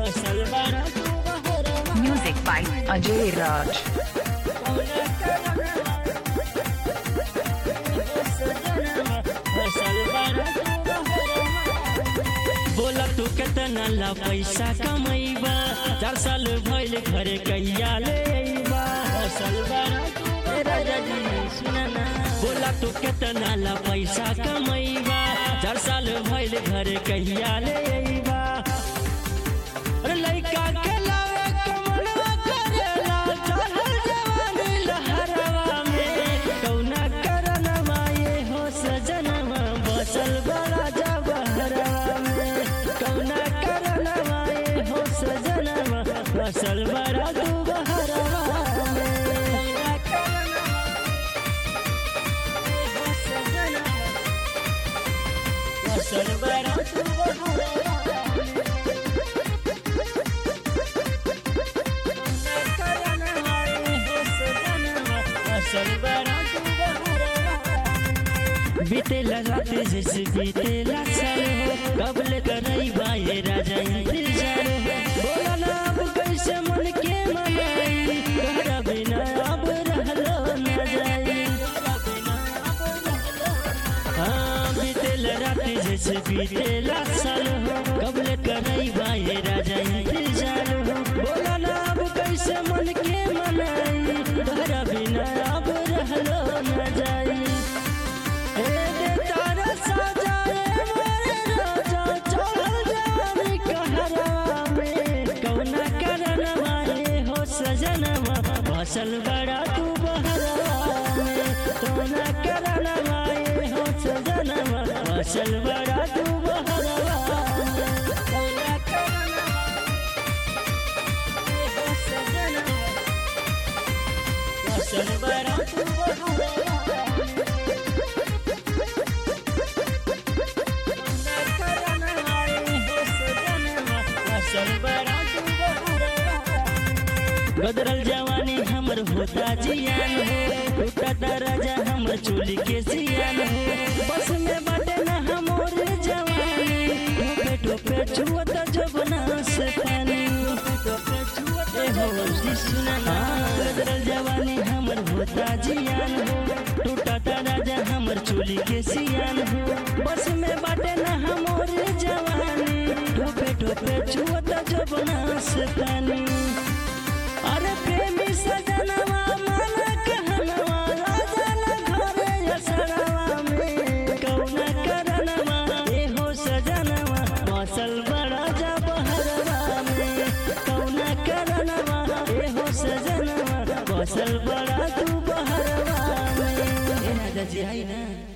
बसल बड़ा तू बहरवा Music by Ajay Raj. कौना करनवा ए सजनवा बसल बड़ा तू बहरवा बोला तू केतना ला पैसा कमैबा चार साल भइल घरे कहिया ले अइबा बसल बड़ा तू ए राजा जी सुना ना बोला तू केतना ला पैसा कमैबा चार साल भइल घरे कहिया ले अइबा अरे लइका के लावे कमलवा करेला चढ़ल जवानी लहरवा में कौना करनवा ये हो सजनवा बसल बड़ा जबहरवा में कौना करनवा ये हो सजनवा बसल बड़ा तू बहरवा में कौना करनवा ये हो सजनवा बसल बड़ा तू बहरवा में बीतेला रात जैसे बीतेला साल हो कबले करई बाए राजा इंतजार हो बोला ना अब कैसे मन के मनाई तोहरा बिना अब रहलो न जाई हाँ बीतेला रात जैसे बीतेला साल हो कबले करई बाए राजा इंतजार हो बोला ना अब कैसे मन के मनाई तोहरा बिना अब रहलो न जाई ए दे तारा सजाए मोरे राजा चढ़ल जवानी कहरवा में कौना करनवा रे हो सजनवा बसल बड़ा तू बहरवा में कौना करनवा रे हो सजनवा बसल बड़ा तू बहरवा में कौना करनवा रे हो सजनवा बसल बड़ा तू बहरवा में बदरल जवानी हमर होता जियान हो टूटा दरजा हमर चोली के सियान हो बस में बाटे ना हमर जवानी टोपे टोपे छुअत जबना से पानी ए हो जी सुना ना बदरल जवानी हमर होता जियान हो टूटा दरजा हमर चोली के सियान हो बस में बाटे ना हमर जवानी टोपे टोपे छुअत जबना से पानी अरे प्रेमी सजनवा मन कहनवा राजा न घरे असरवा में कौना करनवा ए हो सजनवा बसल बड़ा जबहरवा में कौना करनवा ए हो सजनवा बसल बड़ा तू बहरवा में ए राजा जी आई ना